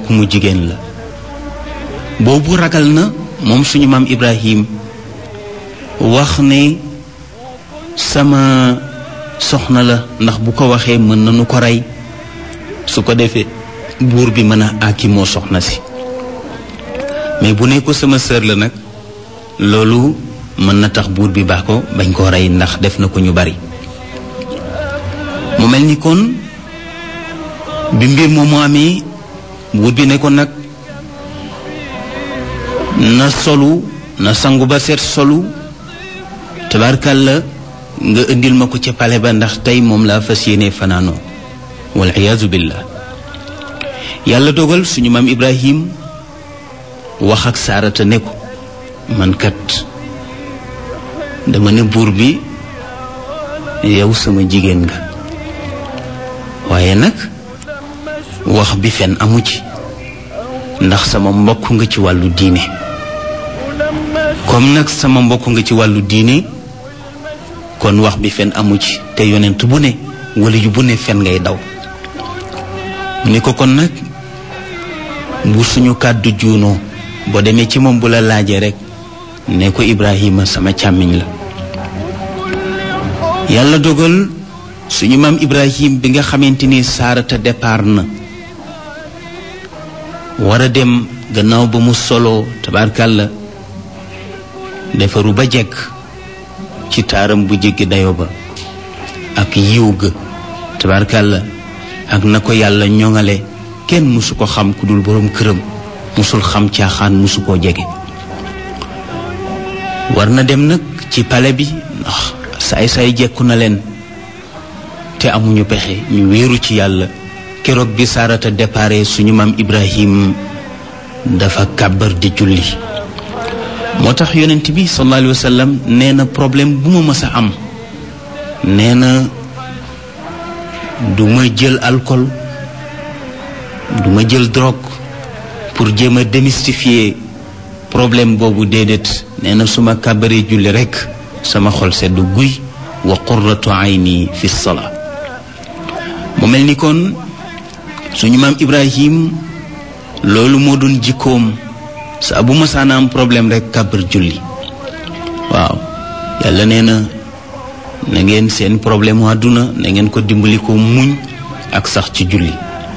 ku mu jigéen la boobu ragal na moom suñu maam Ibrahim wax ne sama soxna la ndax bu ko waxee mën nañu ko rey su ko defee buur bi mën a àkki moo soxna si mais bu ne ko sama sœur la nag loolu mën na tax buur bi baax ko bañ koo rey ndax def na ko ñu bari mu mel ni kon bi mbir moomu amee buur bi ne ko nag na solu na sangu ba seet solu tabarkalla nga indil ma ko ca pale ba ndax tey moom laa fas yéene fanaanoo wal iyaazu billah yàlla dogal suñu maam ibrahim wax ak saarata ne ko man kat dama ne buur bi yow sama jigéen nga waaye nag wax bi fen amu ci ndax sama mbokk nga ci wàllu diine comme nag sama mbokk nga ci wàllu diine kon wax bi fen amu ci te yonent bu ne wala yu bu ne fen ngay daw ni ko kon nag bu suñu kàddu juunoo boo demee ci moom bu la laajee rek ne ko Ibrahima sama càmmiñ la yàlla dogal suñu maam Ibrahim bi nga xamante ni saarata départ na war a dem gannaaw ba mu soloo tabaarkàlla defaru ba jekk ci taaram bu jéggi dayo ba ak yiw ga tabaarkàlla ak na ko yàlla ñoŋale kenn mësu ko xam ku dul boroom këram mësul xam caaxaan mësu koo jege war na dem nag ci pale bi ndax saay saay jekku na leen te amuñu pexe ñu wéeru ci yàlla keroog bi saarata dépare suñu maam ibrahim dafa kàbbar di julli moo tax yonent bi sallallahu alayhi wa sallam nee na problème bu ma mës a am nee na du ma jël alcool du ma jël drogue pour jéem a démystifier problème boobu déedéet nee na su ma kàbbaree julli rekk sama xol sedd guy wa qurratu ayni fi salaa mu mel ni kon suñu maam ibrahim loolu moo doon jikkoom saa bu masaana am problème rek kàbbar julli waaw yàlla nee na na ngeen seen problème mu àdduna na ngeen ko dimbali ko muñ ak sax ci julli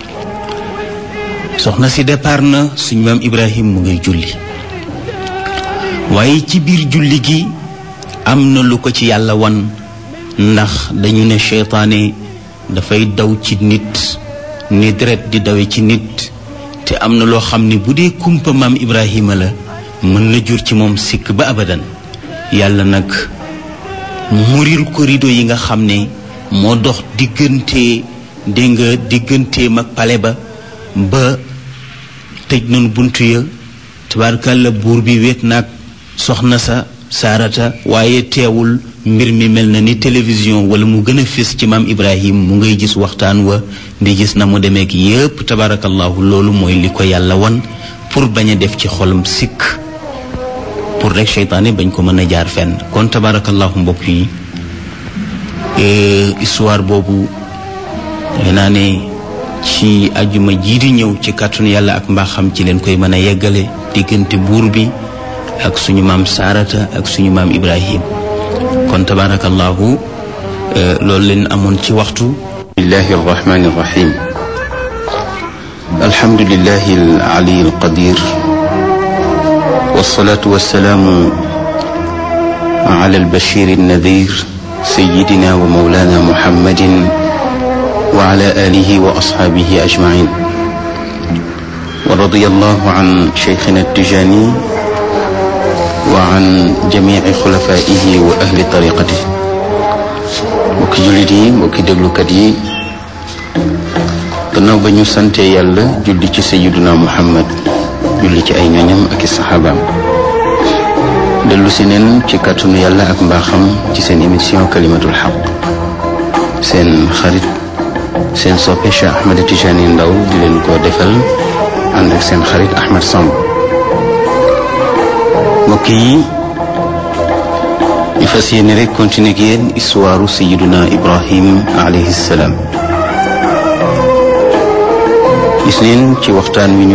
soxna si départ na suñu maam ibrahim mu ngay julli waaye ci biir julli gi am na lu ko ci yàlla wan ndax dañu ne seytaane dafay daw ci nit ni deret di dawe ci nit te am na loo xam ne bu dee kumpa maam ibrahima la mën na jur ci moom sikk ba abadan yàlla nag muril ko rido yi nga xam ne moo dox diggante dégg nga digganteem ak pale ba ba tëj nañu bunt ya tabaarkàlla buur bi wéet naag soxna sa saarata waaye teewul mbir mi mel na ni télévision wala mu gën a fés ci maam ibrahim mu ngay gis waxtaan wa di gis na mu demeek yépp tabarakallahu loolu mooy li ko yàlla wan pour bañ a def ci xolam sikk pour rek seytaane bañ ko mën a jaar fenn kon tabarakallahu mbokk yi histoire boobu nee naa ne ci ajuma jii di ñëw ci kàttanu yàlla ak mbaaxam ci leen koy mën a yeggale diggante buur bi ak suñu maam saarata ak suñu maam ibrahim kon tabarakallahu loolu leen amoon ci waxtu bismillahi arrahmani irrahim alhamdulilahi alali alqadir wassalatu wassalaamu ala albashir alnadir sayidina wa maulana muhammadin wa ala alihi wa ashabihi ajmain wa radiya allahu an cheikhina attijani wa an jamici xulafaihi wa ahli tariqati mbokki jullit yi mbokki déglukat yi gannaaw ba ñu sante yàlla julli ci sayiduna muhammad julli ci ay ñoñam ak i saxaabaam dellu si neen ci kàttanu yàlla ak mbaaxam ci seen émission kalimatul xaq seen xarit seen soppe Cheikh Ahmed Tijani Ndaw di leen ko defal ànd ak seen xarit Ahmed Samb mbokk yi ñu fas yéene rek continuer ak yéen histoire sayiduna ibrahim alayhi salaam gis neen ci waxtaan wi ñu